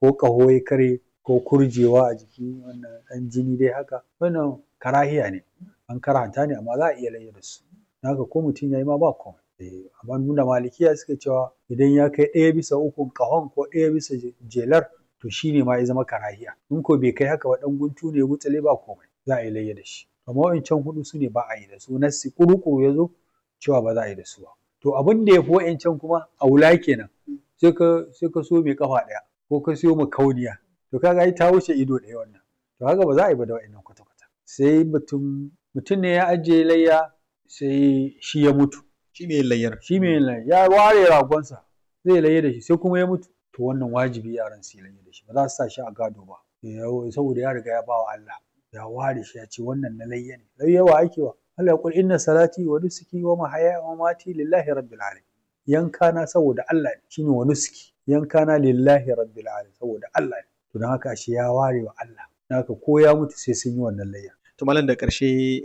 ko ƙaho ya karye ko kurjewa a jiki wannan ɗan jini dai haka wannan karahiya ne an karhanta ne amma za a iya layya da su don haka ko mutum ya yi ma ba komai eh amma nuna malikiya suke cewa idan ya kai ɗaya bisa ukun ƙahon ko ɗaya bisa jelar to shi ne ma ya zama karahiya in ko bai kai haka ba ɗan guntu ne gutsale ba komai za a yi layya da shi amma wa'incan huɗu su ne ba a yi da su nassi ƙuru-ƙuru ya zo cewa ba za a yi da su ba to abin da ya fi wa'incan kuma aula kenan sai ka sai ka so mai kafa ɗaya ko ka siyo makauniya to kaga ai ta wuce ido ɗaya wannan to haka ba za a yi ba da wa'innan kwata-kwata sai mutum mutum ne ya ajiye layya sai shi ya mutu shi mai layyar shi mai layya ya ware ragonsa zai layya da shi sai kuma ya mutu to wannan wajibi yaran su yi layya da shi ba za su sa shi a gado ba saboda ya riga ya ba wa Allah ya ware shi ya ce wannan na layya ne layya wa ake wa Allah ya kul inna salati wa nusuki wa mahaya wa mamati lillahi rabbil alamin yanka na saboda Allah ne shine wa nusuki yanka na lillahi rabbil alamin saboda Allah ne to don haka shi ya ware wa Allah don haka ko ya mutu sai sun yi wannan layya to malam da ƙarshe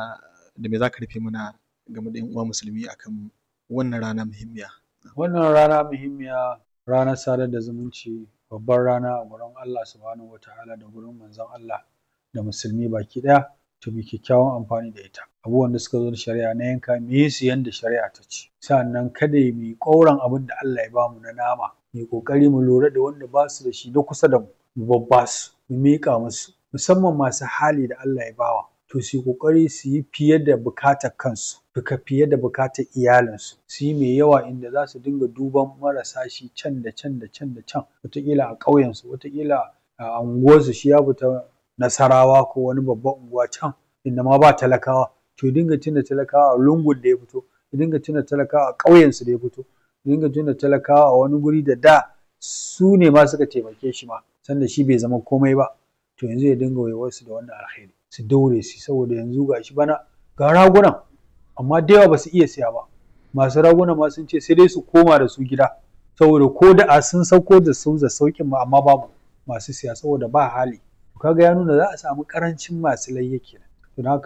da me za ka rufe mana game da 'yan uwa musulmi akan wannan rana muhimmiya wannan rana muhimmiya ranar sadar da zumunci babbar rana a gurin Allah subhanahu wataala da gurin manzon Allah da musulmi baki ɗaya to mu kyakkyawan amfani da ita abubuwan da suka zo da shari'a na yanka mu yi su yanda shari'a ta ce sannan kada mu yi ƙauran abin da Allah ya bamu na nama mu yi ƙoƙari mu lura da wanda ba su da shi na kusa da mu mu babba su mu miƙa musu musamman masu hali da Allah ya bawa to su yi ƙoƙari su yi fiye da bukatar kansu duka fiye da bukatar iyalinsu su yi mai yawa inda za su dinga duban marasa shi can da can da can da can wataƙila a ƙauyensu wataƙila a unguwarsu shi ya fita nasarawa ko wani babban unguwa can inda ma ba talakawa to ya dinga tuna talakawa a lungun da ya fito ya dinga tuna talakawa a ƙauyensu da ya fito ya dinga tuna talakawa a wani guri da da su ne ma suka taimake shi ma sanda shi bai zama komai ba to yanzu ya dinga waiwarsu da wannan alheri su daure su saboda yanzu ga shi bana ga ragunan amma da yawa ba su iya siya ba masu raguna ma sun ce sai dai su koma da su gida saboda ko da a sun sauko da su da sauƙin ma amma babu masu siya saboda ba hali kaga ya nuna za a samu ƙarancin masu layya kenan don haka